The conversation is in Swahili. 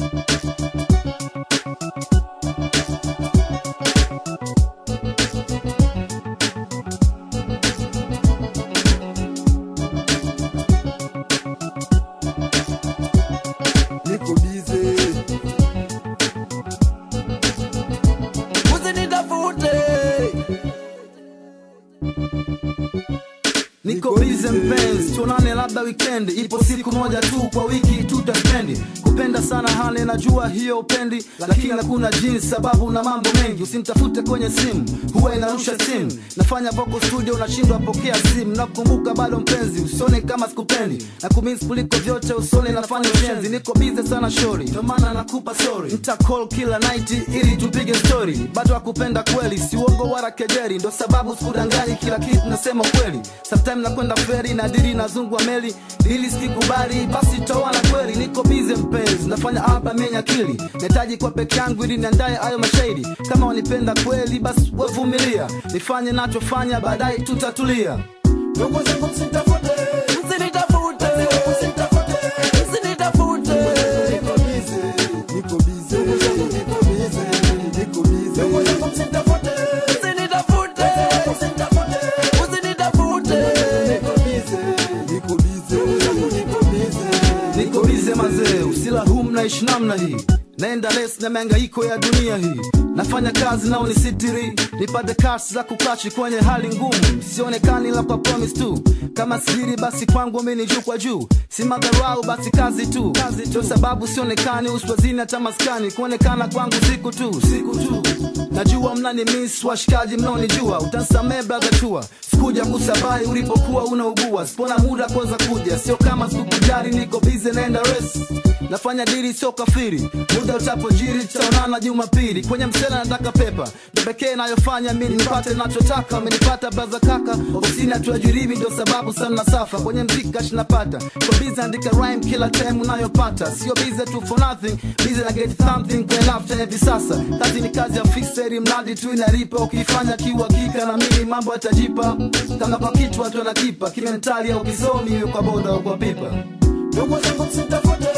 niko bize usinitafute niko bize mpenzi tuonane labda wikendi ipo siku moja tu kwa wiki tutaspendi kupenda sana hali najua hiyo upendi lakini hakuna jinsi sababu na mambo mengi usinitafute kwenye simu huwa inarusha simu nafanya vocal studio unashindwa pokea simu nakumbuka bado mpenzi usione kama sikupendi na kumis kuliko vyote usone nafanya ushenzi niko bize sana shori ndio maana nakupa sorry nita call kila night ili tupige story bado akupenda kweli si uongo wala kejeri ndo sababu sikudanganyi kila kitu nasema kweli sometime nakwenda feri na diri nazungwa meli ili sikikubali basi toana kweli niko bize mpenzi nafanya album yenye akili nahitaji kwa peke yangu ili niandaye hayo mashairi kama wanipenda kweli basi wevumilia nifanye nachofanya baadaye tutatulia ndugu zangu msitafute usinitafute usinitafute niko bize niko bize niko bize niko bize ndugu zangu msitafute usinitafute usinitafute niko bize niko bize niko bize niko bize mazee usilahum naishi namna hii naenda les na mengaiko ya dunia hii nafanya kazi nao nisitiri nipate kasi za kukachi kwenye hali ngumu sionekani la kwa promise tu kama siri basi kwangu mimi ni juu kwa juu si madharau basi kazi tu ndio sababu sionekani uswazini hata maskani kuonekana kwangu siku tu siku tu najua mnani miss washikaji mnaonijua utansamee brother chua sikuja kusabai ulipokuwa unaugua sipona muda kuweza kuja sio kama sikukujari niko bize naenda res nafanya diri sio kafiri muda utapojiri tutaonana jumapili kwenye msela nataka pepa ndo pekee nayofanya mi nipate nachotaka amenipata braza kaka ofisini hatuajiribi ndio sababu sana safa kwenye mziki kashi napata kwa bize andika rhyme kila time unayopata sio bize tu for nothing bize na get something kwenye lafta hivi sasa kazi ni kazi ya fixeri mradi tu inalipa ukiifanya kiuhakika na mimi mambo yatajipa kama kwa kitu watu wanakipa kimentali au kisomi iwe kwa boda au kwa pipa ndugu zangu msitafute